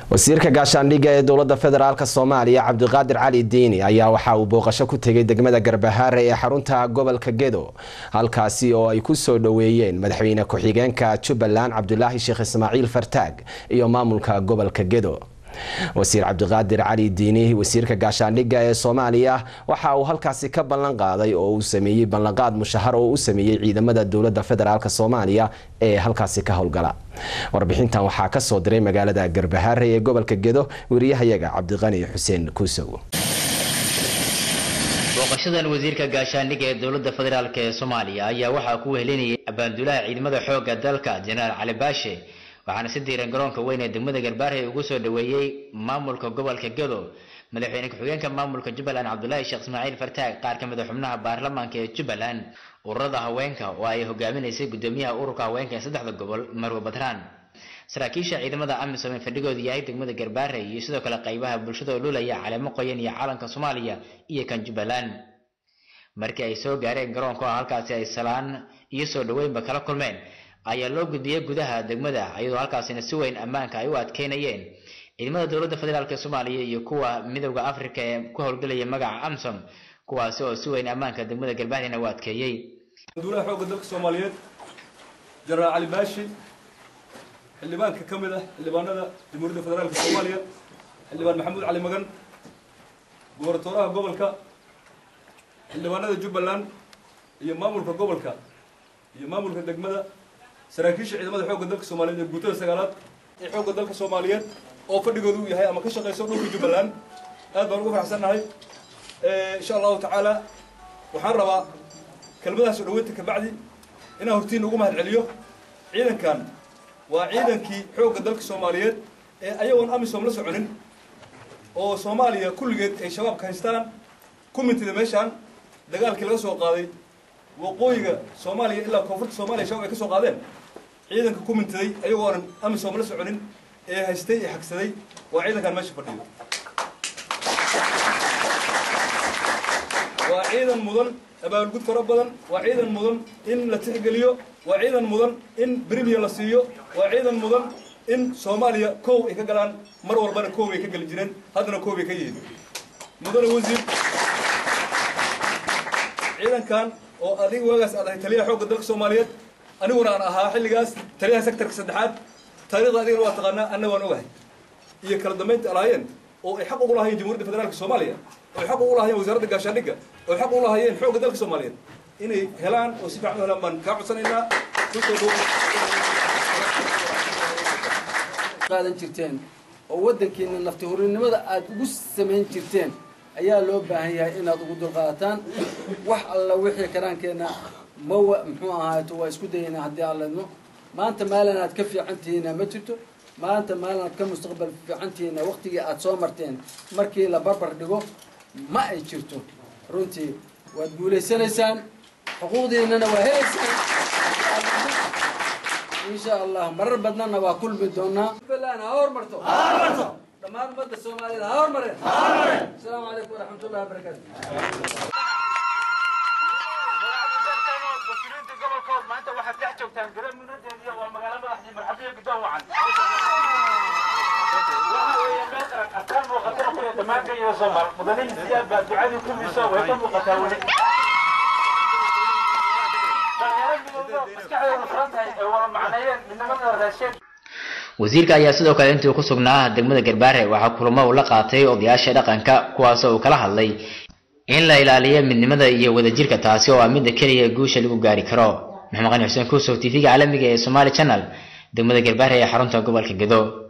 wasiirka gaashaandhigga ee dowladda federaalk soomaaliya cabdiqaadir cali diini ayaa waxa uu booqasho ku tegay degmada garbahaare ee xarunta gobolka gedo halkaasi oo ay ku soo dhoweeyeen madaxweyne ku-xigeenka jubbaland cabdulaahi sheekh ismaaciil fartaag iyo maamulka gobolka gedo wasiir cabdiqaadir cali diini wasiirka gaashaandhigga ee soomaaliya waxa uu halkaasi ka ballan qaaday oo uu sameeyey ballanqaad mushahar oo u sameeyey ciidamada dowladda federaalk soomaaliya ee halkaasi ka howlgala warbixintan waxaa kasoo diray magaalada garbahaare ee gobolka gedo wariyahayaga cabdiqani xuseen kuusow booqashadan wasiirka gaashaandhigga ee dowladda federaalk ee soomaaliya ayaa waxaa ku wehelinayay abaandulaha ciidamada xoogga dalka jenaraal cali baashe waxaana si diiran garoonka weyn ee degmada garbaare ugu soo dhoweeyey maamulka gobolka gedo madaxweyne ku-xigeenka maamulka jubbaland cabdulaahi sheekh ismaaciil fartaag qaar ka mid a xubnaha baarlamaanka ee jubbaland ururada haweenka oo ay hogaaminaysay gudoomiyaha ururka haweenka ee saddexda gobol marwe badraan saraakiisha ciidamada amisom ee fadhigoodu yahay degmada garbaare iyo sidoo kale qaybaha bulshada oo lulaya caleemo qoyan iyo calanka soomaaliya iyo kan jubbaland markii ay soo gaareen garoonka oo halkaasi ay salaan iyo soo dhoweynba kala kulmeen ayaa loo gudbiyey gudaha degmada iyadoo halkaasina si weyn ammaanka ay u adkeynayeen ciidamada dowladda federaalk ee soomaaliya iyo kuwa midowda africa ee ku howlgelaya magaca amsom kuwaasi oo si weyn ammaanka degmada galbahdina u adkeeyey duulaha xoogga dalka soomaaliyeed jenaraal cali baashi xildhibaanka ka mid ah xildhibaanada jamhuuriyadda federaalk soomaaliya xildhibaan maxamuud cali magan gobernatooraha gobolka xildhibaanada jubbaland iyo maamulka gobolka iyo maamulka degmada saraakiisha ciidamada xoogga dalka soomaaliyeed ee guutada sagaalaad ee xoogga dalka soomaaliyeed oo fadhigoodu uu yahay ama ka shaqayso dhulka jubbaland aad baan ugu faraxsannahay insha allahu tacaala waxaan rabaa kelmadahaas oo dhaweynta kabacdi inaan hortiin ugu mahad celiyo ciidankan waa ciidankii xoogga dalka soomaaliyeed ee ayagoon amisom la soconin oo soomaaliya kulligeed ay shabaabka haystaan ku mintida meeshaan dagaalkii laga soo qaaday waqooyiga soomaaliya ilaa koonfurta soomaaliya shabaab ay ka soo qaadeen ciidanka ku mintiday ayagoo aanan amisom la soconin ee haystay ee xagsaday waa ciidankan meesha fadhiyo waa ciidan mudan abaalgud fara badan waa ciidan mudan in la tixgeliyo waa ciidan mudan in brimier la siiyo waa ciidan mudan in soomaaliya kow ay ka galaan mar walbana koob ay ka geli jireen haddana koob ay ka yihiin mudane wasiir ciidankan oo adiga waagaas aad ahay taliyaha xoogga dalka soomaaliyeed aniguna aan ahaa xilligaas taliyaha sektarka saddexaad taariikhda adigana waa taqaanaa anna waan ogahay iyo kala dambaynta alaayeen oo ay xaq ugu lahaayeen jamhuuriyadda federaalka soomaaliya oo ay xaq ugu lahaayeen wasaaradda gaashaandhigga oo ay xaq ugu lahaayeen xoogga dalka soomaaliyeed inay helaan oo si fiican u helaan baan kaa codsanaynaa qaadan jirteen oo waddankiina nafti hurinimada aad ugu samayn jirteen ayaa loo baahan yahay inaad ugu dulqaadataan wax alla wixii karaankeenna mawa muxuu ahaato waa isku dayaynaa haddii aan ledno maanta maalin aad ka fiican tihiina ma jirto maanta maalin aad ka mustaqbal fiican tihiina waqtigii aad soo marteen markii la barbar dhigo ma ay jirto runtii waad guulaysanaysaan xuquuqdiinana waa helaysaan insha allah marar badnana waa kulmi doonaa jubbaland ha hormarto dhammaan ummadda soomaaliyeed ha hormareen asalaamu calaykum waraxmatullahi wabarakaatu maanta waxaad dhex joogtaan garoon munadeediya waa magaalo madaxdii marxabiya gudoon wacan waxa weeye meel qaran arkaan muuqatana kule dhammaanka iyo soomaal mudanihi siyaad baa ducadii kulmiso way ka muuqataa weli dhalinyaro midoodo maskaxdooda furan tahay ay wada macneeyeen midnimada raasheen wasiirka ayaa sidoo kale intii ku sugnaa degmada garbaare waxaa kulamo uu la qaatay odayaasha dhaqanka kuwaasoo uu kala hadlay in la ilaaliyo midnimada iyo wadajirka taasi oo ah midda keliya guusha lagu gaari karo maxamed qani xuseen kuusow t v-ga caalamiga ee somaali channel degmada garbaare ee xarunta gobolka gedo